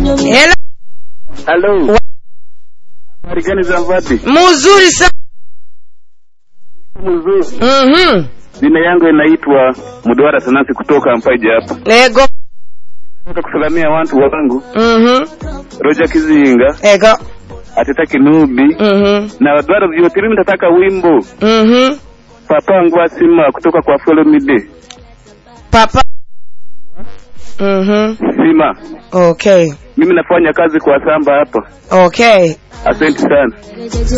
Hello. Halo. Habari gani za Mvati? Mzuri sana. Mzuri. Mhm. Jina yangu inaitwa Mudwara Tanasi kutoka Mpaje hapa. Ego. Nataka kusalamia watu wangu Mhm. Roger Kizinga, Ego. Ateta Kinubi Mhm. na Wadwara vyote. Mimi nataka wimbo Mhm. Papa Ngwasima kutoka kwa Follow Me Day. Papa. Mhm. Sima. Okay. Mimi nafanya kazi kwa Samba hapa. Okay. Asante sana.